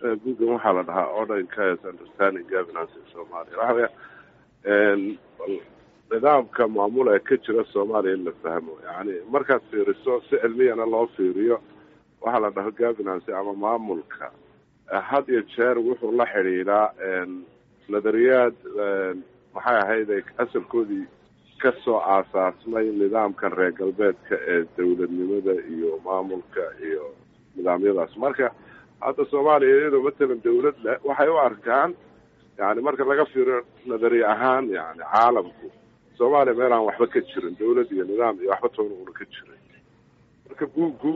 buuggan waxaa la dhahaa order chaos understanding governance in somalia waxa weya nidaamka maamul ee ka jira soomaaliya in la fahmo yani markaad fiiriso si cilmiyana loo fiiriyo waxaa la dhaho governance ama maamulka had iyo jeer wuxuu la xidhiidhaa nadariyaad maxay ahayd ay asalkoodii kasoo aasaasmay nidaamkan reer galbeedka ee dawladnimada iyo maamulka iyo nidaamyadaas marka hadda soomaaliya iyadoo matalan dawlad leh waxay u arkaan yani marka laga fiiriyo nadari ahaan yani caalamku soomaaliya meel aan waxba ka jirin dawlad iyo nidaam iyo waxba toona una ka jirin marka buuggu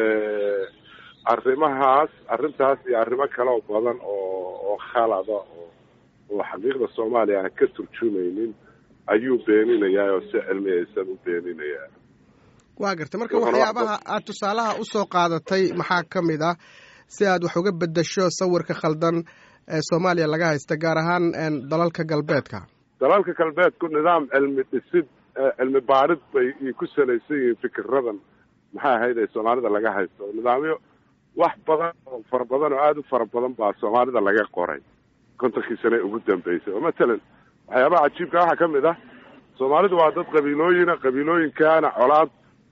arrimahaas arrintaas iyo arrimo kale oo badan oo oo khalada oo oo xaqiiqda soomaaliya aan ka turjumaynin ayuu beeninayaa oo si cilmiyaysan u beeninayaa waa gartay marka waxyaabaha aad tusaalaha usoo qaadatay maxaa ka mid ah si aad wax uga bedesho sawirka khaldan ee soomaaliya laga haysta gaar ahaan dalalka galbeedka dalalka galbeedku nidaam cilmi dhisid cilmi baarid bay ku salaysan yihiin fikiradan maxay ahayd ee soomaalida laga haysto nidaamyo wax badan oo fara badan oo aada u fara badan baa soomaalida laga qoray kontonkii sane ugu dambeysay oo matalan waxyaabaha cajiibka waxaa ka mid ah soomaalidu waa dad qabiilooyina qabiilooyinkaana colaad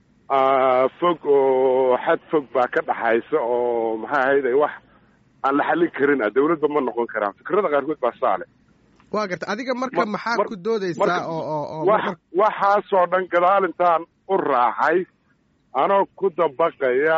fog oo xad fog baa ka dhaxaysa oo maxay ahayd wax aan la xallin karin ah dawladba ma noqon karaan fikrada qaarkood baa saale waa garta adiga marka maxaa ku doodeysaa oo wax waxaasoo dhan gadaal intaan u raacay anoo ku dabaqaya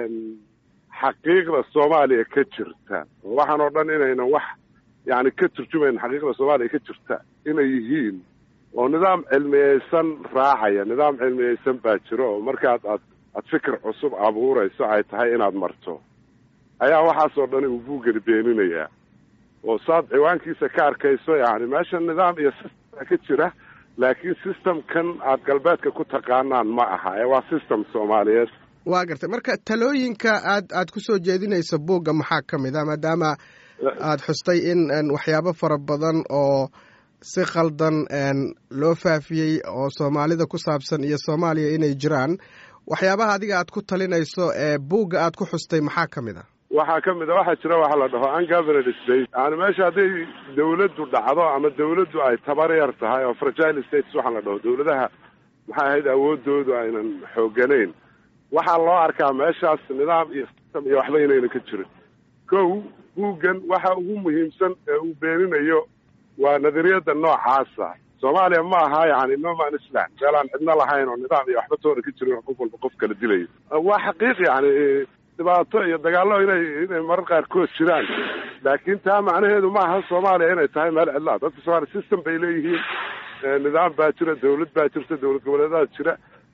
xaqiiqda soomaaliya ka jirta waxaan oo dhan inaynan wax yani ka turjumayn xaqiiqda soomaaliya ka jirta inay yihiin oo nidaam cilmiyeysan raacaya nidaam cilmiyeysan baa jiro oo markaad aad aad fikir cusub abuurayso ay tahay inaad marto ayaa waxaasoo dhan uu buugani beeninayaa oo saad ciwaankiisa ka arkayso yani meesha nidaam iyo system ka jira laakiin systemkan aad galbeedka ku taqaanaan ma aha ee waa system soomaaliyeed waa gartay marka talooyinka aad aad kusoo jeedinayso buugga maxaa ka mid ah maadaama aada xustay in waxyaabo fara badan oo si khaldan loo faafiyey oo soomaalida ku saabsan iyo soomaaliya inay jiraan waxyaabaha adiga aad ku talinayso ee buugga aad ku xustay maxaa ka mid a waxaa ka mid a waxaa jira waxa la dhaho ungoverned state yani meesha hadday dawladdu dhacdo ama dawladdu ay tabar yar tahay oo fragile states waxaa la dhaho dawladaha maxay ahayd awoodoodu aynan xooganayn waxaa loo arkaa meeshaas nidaam iyo system iyo waxba inayna ka jirin kow buuggan waxa ugu muhiimsan ee uu beeninayo waa nadariyada noocaasa soomaaliya ma aha yani noman island meel aan cidno lahayn oo nidaam iyo waxba toona ka jirin oo qof walba qof kala dilayo waa xaqiiq yani dhibaato iyo dagaallo inay inay marar qaarkood jiraan laakiin taa macnaheedu ma aha soomaaliya inay tahay meel cidlaa dadka soomaaliya system bay leeyihiin nidaam baa jira dawlad baa jirta dawlad goboleedaa jira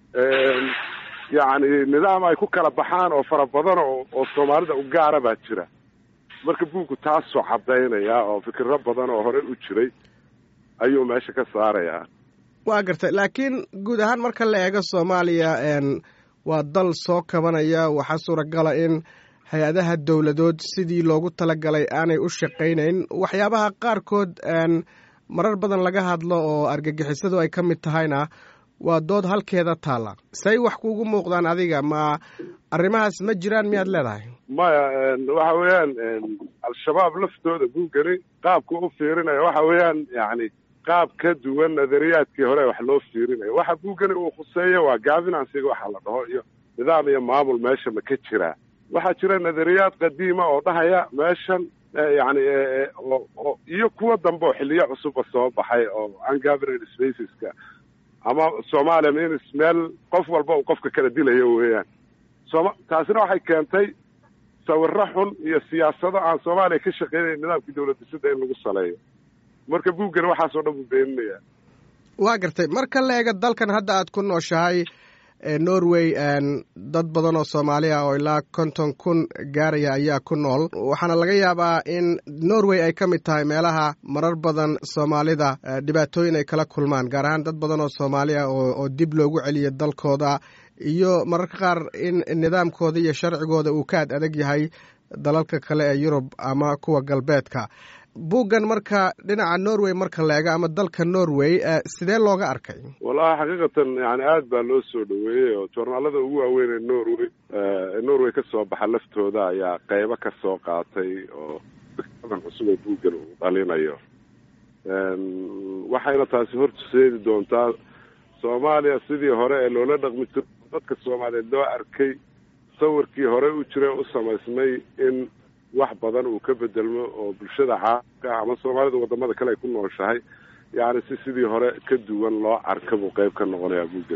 yacni nidaam ay ku kala baxaan oo fara badan oo oo soomaalida u gaara baa jira marka buuggu taasoo caddaynaya oo fikiro badan oo hore u jiray ayuu meesha ka saarayaa waa gartay laakiin guud ahaan marka la eego soomaaliya waa dal soo kabanaya waxaa suuragala in hay-adaha dowladood sidii loogu talagalay aanay u shaqaynayn waxyaabaha qaarkood marar badan laga hadlo oo argagixisadu ay ka mid tahayna waa dood halkeeda taalla say wax kuugu muuqdaan adiga ma arrimahaas ma jiraan miyaad leedahay maya waxa weeyaan al-shabaab laftooda buugani qaabka u fiirinaya waxa weeyaan yani qaab ka duwan nadariyaadkii hore wax loo fiirinayo waxa buugani uu khuseeyo waa gaabinansiga waxa la dhaho iyo nidaam iyo maamul meesha ma ka jiraa waxaa jira nadariyaad qadiima oo dhahaya meeshan yani oo iyo kuwa dambe oo xiliyo cusuba soo baxay oo ungoverned spaceska ama soomaaliya minis meel qof walba uu qofka kala dilayo weeyaan sooma taasina waxay keentay sawiro xun iyo siyaasado aan soomaaliya ka shaqeynayn nidaamkii dawlad dhisida in lagu saleeyo marka buuggani waxaasoo dhan buu beeninayaa waa gartay marka la eega dalkan hadda aad ku nooshahay norway dad badan oo soomaali ah oo ilaa konton kun gaaraya ayaa ku nool waxaana laga yaabaa in norway ay ka mid tahay meelaha marar badan soomaalida dhibaatooyin ay kala kulmaan gaar ahaan dad badan oo soomaali ah oo dib loogu celiya dalkooda iyo mararka qaar in nidaamkooda iyo sharcigooda uu ka ad adag yahay dalalka kale ee yurub ama kuwa galbeedka buuggan marka dhinaca norway marka la eego ama dalka norway sidee looga arkay wallahi xaqiiqatan yani aad baa loo soo dhaweeyey oo joornaalada ugu waaweyn ee norway ee norway ka soo baxa laftooda ayaa qeybo ka soo qaatay oo fikradan cusub ee buuggan uu dhalinayo waxayna taasi horseedi doontaa soomaaliya sidii hore ee loola dhaqmi jiro dadka soomaaliyeed loo arkay sawirkii hore u jira u samaysmay in wax badan uu ka bedelmo oo bulshada caalamka ama soomaalida wadamada kale ay ku nooshahay yani si sidii hore ka duwan loo arka buu qeyb ka noqonayaa buugga